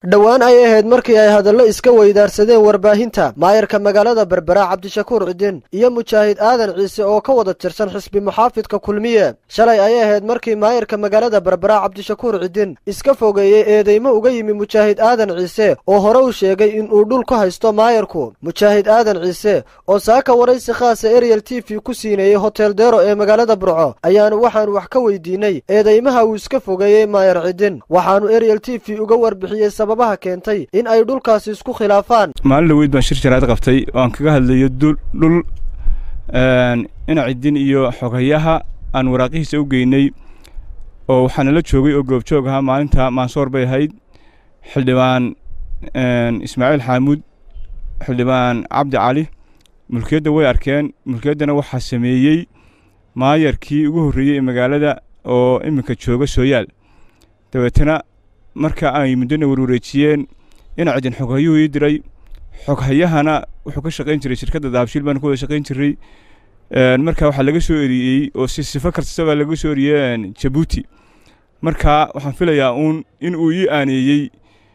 dhowaan ay ahayd markii ay hadallo iska weydaarsadeen warbaahinta maayarka magaalada berbera cabdishakuur cidin iyo mujaahid aadan ciise oo ka wada tirsan xisbi muxaafidka kulmiye shalay ay ahayd markii maayarka magaalada berbera cabdishakuur cidin iska fogeeyey eedeymo uga yimi mujaahid aadan ciise oo hore u sheegay in uu dhul ka haysto maayarku mujaahid aadan ciise oo saaka waraysi khaasa eriel t v ku siineeyey hotel dero ee magaalada burco ayaanu waxaanu wax ka weydiinay eedeymaha uu iska fogeeyey maayar cidin waxaanu eriel t v uga warbixiyey sababaha keentay in ay dhulkaasi isku khilaafaan maalin dhaweyd baan shir jaraad qabtay oo aan kaga hadlayo dhul ina cidin iyo xogayaha aan waraaqihiisa u geynay oo waxaana la joogay oo goobjoog ahaa maalinta maansoor bay ahayd xildhibaan ismaaciil xaamuud xildhibaan cabdi cali mulkiyadda way arkeen mulkiyaddana waxaa sameeyey maayarkii ugu horreeyey ee magaalada oo iminka jooga sooyaal dabeetana marka ay muddona warwareejiyeen ina cidin xoghayuhu ii diray xoghayahana wuxuu ka shaqayn jiray shirkadda dahabshiil baan ku wada shaqayn jiray marka waxaa laga soo eriyey oo si sifo kasta baa laga soo eriyey jabuuti marka waxaan filayaa uun in uu ii aaneeyey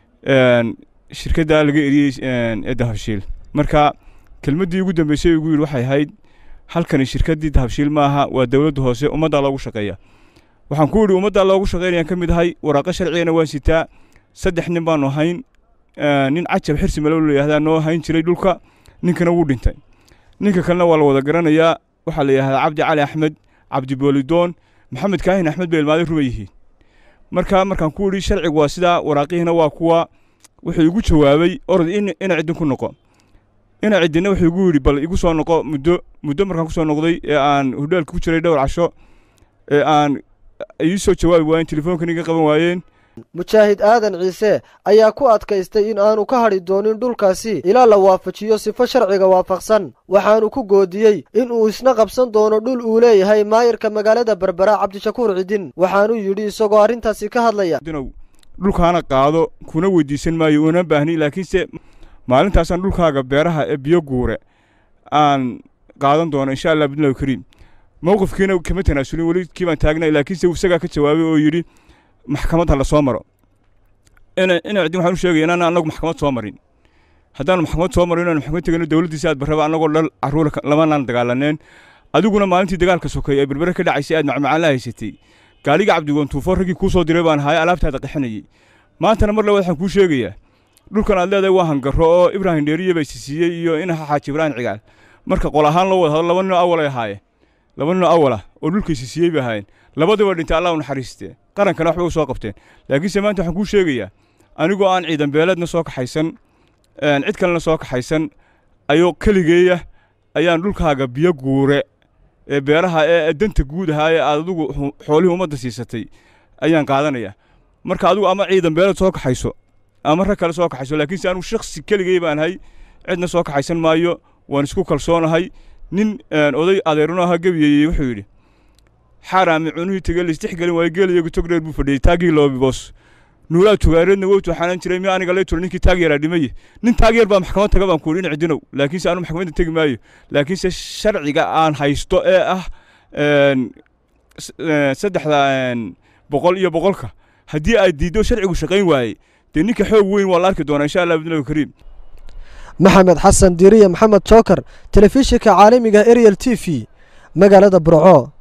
shirkadda laga eriyey ee dahabshiil marka kelmaddii ugu dambeysay ugu yidhi waxay ahayd halkani shirkaddii dahabshiil maaha waa dowladda hoose ummaddaa loogu shaqeeya waxaan ku idhi ummaddaa loogu shaqeynayaan ka mid ahay waraaqo sharcigana waan sitaa saddex nin baanu hayn nin cajab xirsi malow la yihahdaa noo hayn jiray dhulka ninkana wuu dhintay ninka kalena waa la wada garanayaa waxaa la yidhahdaa cabdi cali axmed cabdi boolidoon maxamed kaahin axmed bay ilmaaday ruma yihiin marka markaan ku idhi sharcigu waa sidaa waraaqihiina waa kuwa wuxuu igu jawaabay orod ina ciddin ku noqo ina ciddinna wuxuu igu yidhi bal igu soo noqo muddo muddo markaan ku soo noqday ee aan hudheelka ku jiray dhowr casho ee aan ii soo jawaabi waayeen telefoonkan iga qaban waayeen mujaahid aadan ciise ayaa ku adkaystay in aanu ka hadhi doonin dhulkaasi ilaa la waafajiyo sifo sharciga waafaqsan waxaanu ku goodiyey in uu isna qabsan doono dhul uu leeyahay maayarka magaalada berbera cabdishakuur cidin waxaanu yidhi isagoo arrintaasi ka hadlaya dhulkaana qaado kuna weydiisan maayo una baahni laakiinse maalintaasaan dhulkaaga beeraha ee biyo guure aan qaadan doono insha allah bidnillahi kariim mowqifkiina kama tanaasulin weli kii baan taagnay laakiinse isagaa ka jawaabay oo yidhi maxkamadda la soo maro ina ina ciddin waxaan u sheegaya inaan annagu maxkamad soo marin haddaanu maxkamad soo marin inaanu maxkamad tegano dowladdiisa aad barraba annagoo dhal carruur lamanaan dagaalaneen adiguna maalintii dagaalka sokay ee berbere ka dhacaysay aad macmacaan la haysatay gaaliga cabdigoon tuufo raggii kuu soo diray baan haya alaabtaada qaxinayay maantana mar labaad waxaan kuu sheegayaa dhulkan aad leedahay waa hangarro oo ibraahim dheeriye bay sisiiyey iyo inaha xaaji ibraahim cigaal marka qol ahaan loo wada hadlo laba ninoo awalay ahaayeen laba ninoo awalah oo dhulkay sisiiyey bay ahaayeen labadiba dhintay allah u naxariistee qarankana waxbay u soo qabteen laakiinse maanta waxaan kuu sheegayaa anigoo aan ciidan beeleedna soo kaxaysan cid kalena soo kaxaysan ayuu keligeeya ayaan dhulkaaga biyo guure ee beeraha ee danta guud ahaa ee aad adigu xoolihii ummadda siisatay ayaan qaadanayaa marka adigu ama ciidan beeleed soo kaxayso ama rag kale soo kaxayso laakiinse anigu shakhsi keligey baan ahay cidna soo kaxaysan maayo waan isku kalsoonahay nin oday adeerno ahaa gebiyeyey wuxuu yidhi xaaraami cunihii tege laistixgelin waayo geeliyagu togdheer buu fadhiyey taagii loobibos nuulaa tugaareedna wowtu waxaanan jiray mi aniga lay tura ninkii taag yaraa dhimaye nin taag yar baa maxkamad taga baan ku yidhi in cidinow laakiinse anu maxkamadda tegi maayo laakiinse sharciga aan haysto ee ah saddexda boqol iyo boqolka haddii aad diiddo sharcigu shaqayn waayey dee ninka xoog weyn waa la arki doonaa insha allah bidnillahi kariim maxamed xasan diiriye maxamed jookar telefishinka caalamiga eriel t v magaalada burco